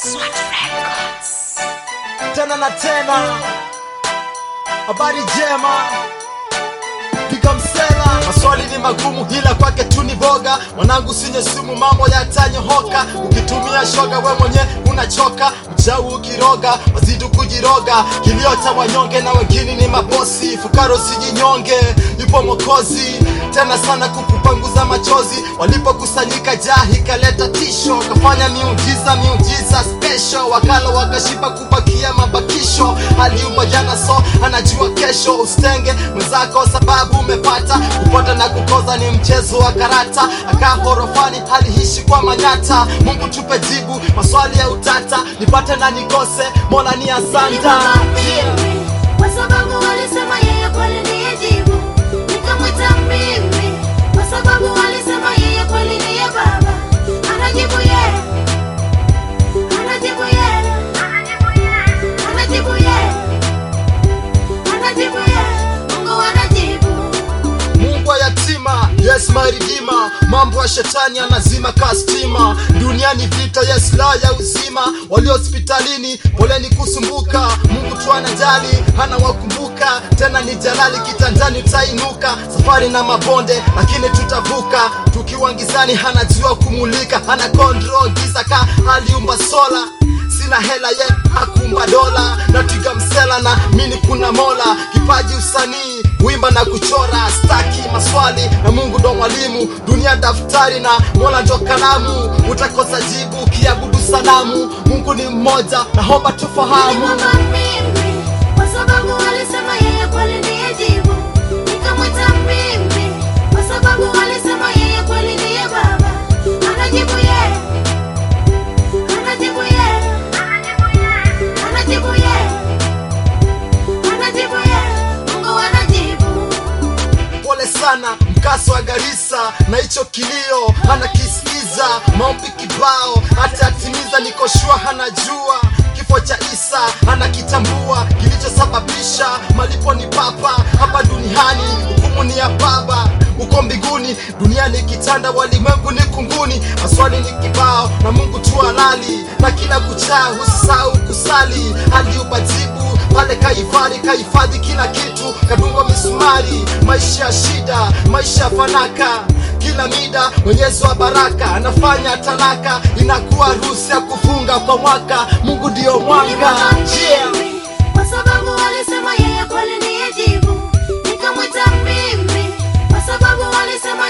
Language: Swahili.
tena na tena, habari njema piga msela. Maswali ni magumu, ila kwake tu ni boga. Mwanangu sinye sumu, mambo yatanyohoka. Ukitumia shoga, we mwenye unachoka. Mchau ukiroga, wazidi kujiroga. Kilio cha wanyonge na wengine ni mabosi. Fukaro sijinyonge, yupo Mwokozi tena sana kukupanguza machozi. Walipokusanyika jahi kaleta tisho, kafanya miujiza miujiza special. Wakala wakashiba kubakia mabakisho. Aliumba jana so anajua kesho. Usitenge mwenzako sababu umepata kupata na kukoza ni mchezo wa karata. Akaa horofani haliishi kwa manyata. Mungu tupe jibu maswali ya utata, nipate na nikose, Mola ni asanta. Kwa sababu walisema yeye kweli ndiye jibu, nikamwita mimi. Kwa sababu walisema yeye kweli ndiye baba, anajibu yeye, anajibu yeye, anajibu yeye, anajibu yeye, Mungu anajibu. Mungu wa yatima, yes my redeemer. Mambo ya shetani anazima kastima. Duniani vita, yes la ya uzima. Walio hospitalini, poleni kusumbuka. Mungu tu anajali, hana wakumbuka. Tena ni jalali, kitanjani utainuka. Safari na mabonde, lakini tutavuka. Tukiwa ngizani, anajua kumulika. Hana control giza ka aliumba sola sina hela ye akumba dola napiga msela na mini kuna mola kipaji usanii wimba na kuchora staki maswali na mungu ndo mwalimu dunia daftari na mola ndo kalamu utakosa jibu ukiabudu sanamu mungu ni mmoja naomba tufahamu Nilimwomba mimi, kwa sababu walisema yeye kweli ndiye jibu. Nikamwita mimi, kwa sababu walisema yeye kweli ndiye baba. Anajibu yeye, anajibu yeye, anajibu yeye, anajibu yeye, Mungu anajibu. pole sana mkaso wa Garissa na hicho kilio anakisikiza maombi kibao atatimiza niko shua anajua kifo cha Isa anakitambua kilichosababisha malipo ni papa hapa duniani hukumu ni ya baba uko mbinguni duniani kitanda walimwengu ni kunguni maswali ni kibao na Mungu tu halali na kila kuchaa husahau kusali aliupa jibu pale kaifari kahifadhi kila kitu kadungwa misumari maisha ya shida maisha ya fanaka kila mida mwenyezi wa baraka anafanya talaka inakuwa ruhusa ya kufunga kwa mwaka mungu ndio mwanga yeah. mimi, kwa sababu walisema yeye kweli ndiye jibu. Nikamwita mimi, kwa sababu walisema